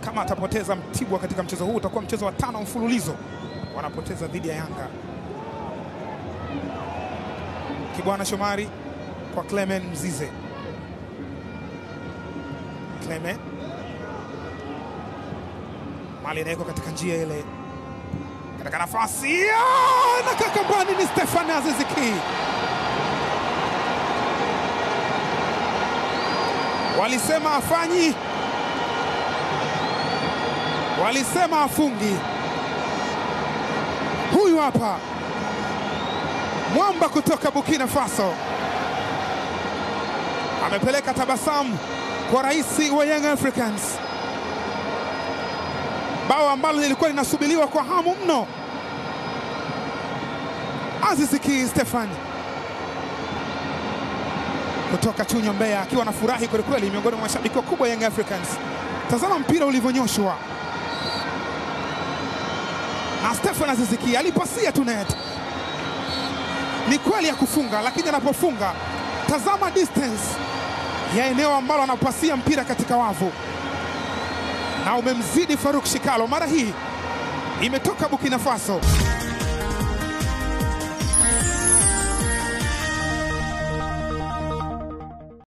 kama atapoteza Mtibwa katika mchezo huu utakuwa mchezo wa tano mfululizo wanapoteza dhidi ya Yanga. Kibwana Shomari kwa Clement Mzize. Clement mali inawekwa katika njia ile, katika nafasi Ah, na kakambani ni Stefan Aziz Ki. Walisema afanyi, walisema afungi. Huyu hapa mwamba kutoka Burkina Faso amepeleka tabasamu kwa rais wa Young Africans, bao ambalo lilikuwa linasubiriwa kwa hamu mno. Aziz Ki Stefan kutoka Chunya, Mbeya, akiwa na furahi kwelikweli, miongoni mwa mashabiki wakubwa Young Africans. Tazama mpira ulivyonyoshwa na Stefan Aziz Ki, alipasia tu net. Ni kweli ya kufunga, lakini anapofunga, tazama distance ya eneo ambalo anapasia mpira katika wavu, na umemzidi Faruk Shikalo. Mara hii imetoka Burkina Faso.